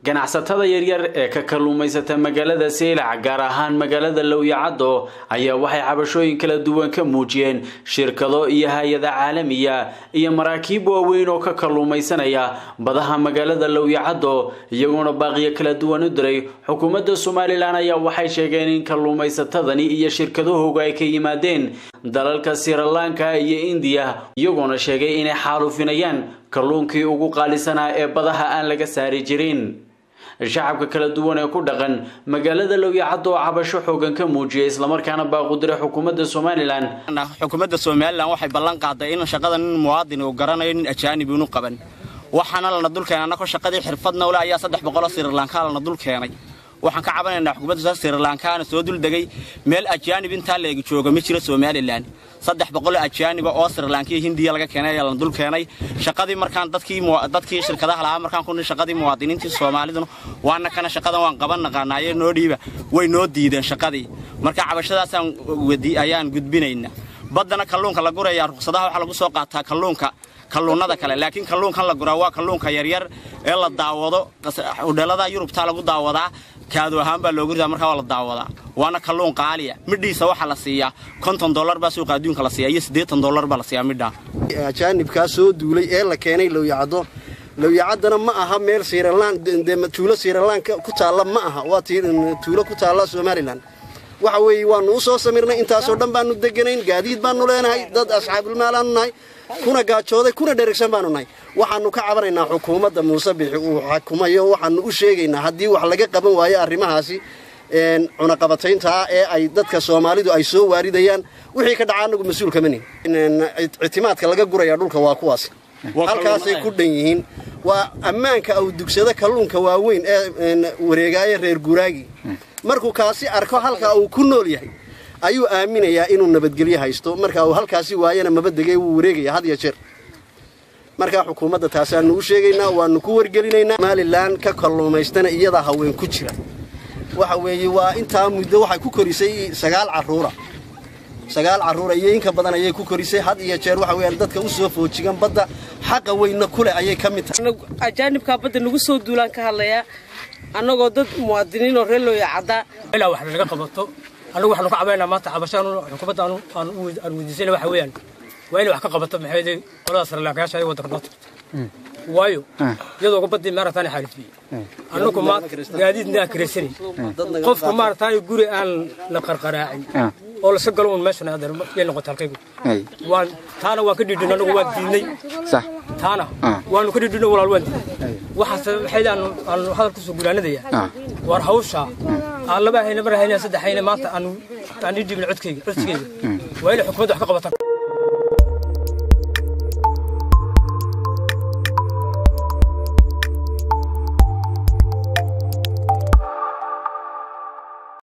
ganacsatada yaryar ee ka kalluumaysata magaalada seylac gaar ahaan magaalada lowyacaddo ayaa waxay cabashooyin kala duwan ka muujiyeen shirkado iyo hay-ada caalamiya iyo maraakiib waaweyn oo ka kalluumaysanaya badaha magaalada lowyacaddo iyagoona baaqiyo kala duwan u diray xukuumadda somalilan ayaa waxay sheegeen in kalluumaysatadani iyo shirkadahooga ay ka yimaadeen dalalka sirilanka iyo indiya iyagoona sheegay inay xaalufinayaan kalluunkii ugu qaalisanaa ee badaha aan laga saari jirin shacabka kala duwan ee ku dhaqan magaalada lowyacaddo oo cabasho xoogan ka muujiyay islamarkaana baaqudire xukuumadda somalilan xukuumadda somalilan waxay ballan qaaday in shaqada nin muwaadin uu garanayo nin ajaanib inu qaban waxaana lana dul keenay annagoo shaqadii xirfadna ule ayaa saddex boqoloo sirilanka lana dul keenay waxaan ka cabanaynaa xukuumadda sirilankaana soo dul degay meel ajaanib intaa leegi jooga ma jiro somalilan saddex boqoloo ajaaniba oo sirilanka iyo hindiya laga keenay ayaa lana dul keenay shaqadii markaan dadkii shirkadaha lahaa markaan ku shaqadii muwaadiniintii soomaaliduna waana kana shaqadan waan qaban naqaanaaye noo dhiiba way noo diideen shaqadii marka cabashadaasaan ayaan gudbinaynaa baddana kalluunka la guraya ruqsadaha waxaa lagu soo qaataa kalluunka kalluunada kale laakiin kalluunkan la guraa waa kalluunka yaryar ee la daawado udhelada yurubtaa lagu daawadaa kaadu ahaan baa loogu ridaa markaa waa la daawadaa waana kalluun qaaliya midhiisa waxaa la siiyaa konton dollar baa suuqa adduunka la siiyaa iyo siddeetan dollar baa la siiyaa midhaa ajaanibkaa soo duulay ee la keenay lowyacaddo lowyacaddana ma aha meel siiralaan tuulo siiralanka ku taalla ma aha waa tuulo ku taalla somalilan waxa weeye waannu u soo samirnay intaasoo dhan baannu deganayn gaadiid baannu leenahay dad asxaabulmaalaannu nahay kuna gaajooday kuna dherigsan baanu nahay waxaannu ka cabanaynaa xukuumadda muuse bixi uu xukumayo waxaannu u sheegaynaa haddii wax laga qaban waayo arrimahaasi cunaqabatayntaa ee ay dadka soomaalidu ay soo waaridayaan wixii ka dhaca annagu mas-uul kama nihin ictimaadka laga guraya dhulka waa kuwaas halkaasay ku dhan yihiin waa ammaanka aw dugsado kalluunka waaweyn ee wareegaayo reer guraagi markuu kaasi arko halka uu ku nool yahay ayuu aaminayaa inuu nabadgelyo haysto marka uu halkaasi waayana mabadegay wuu wareegaya had iyo jeer markaa xukuumadda taasaannu u sheegaynaa waannu ku wargelinaynaa somalilan ka kalluumaystana iyadaa haween ku jira waxa weeye waa intaa muddo waxay ku korisay sagaal carruura sagaal carruura iyo inka badan ayay ku korisay had iyo jeer waxa weyaan dadka u soo foojigan badda xaqa weynna kuleh ayay ka mid tahay ajaanibkaa badda nagu soo duulaan ka hadlayaa annagoo dad muwaadiniinoo reer looya caddaa ilaa wax laga qabato annagu waxaanu ka cabaynaa maanta cabashaan xukuumadda aan weydiisayna waxa weeyaan waa inay wax ka qabato maxay qolada sarlaakayaasha ay waddanka noo tagto waayo iyadoo baddii maaragtaan xaalifiyey annagu ma gaadiidna aan kiraysanay qofka maaragtaan guri aan la qarqaraacin oo laska galo un meeshan adeer yay noqotay halkaygu waan taana waan ka dhidhin annagu waan diidnay taana waanu ka dhidhino walaal waan diidnay waxaase waxay aanu aanu hadal kusoo gulaanadaya war hawsha aan laba hayna mar hayna saddex hayna maanta aanu aan ii dhibin codkayga codsigayga waa inay xukuumadda wax ka qabataan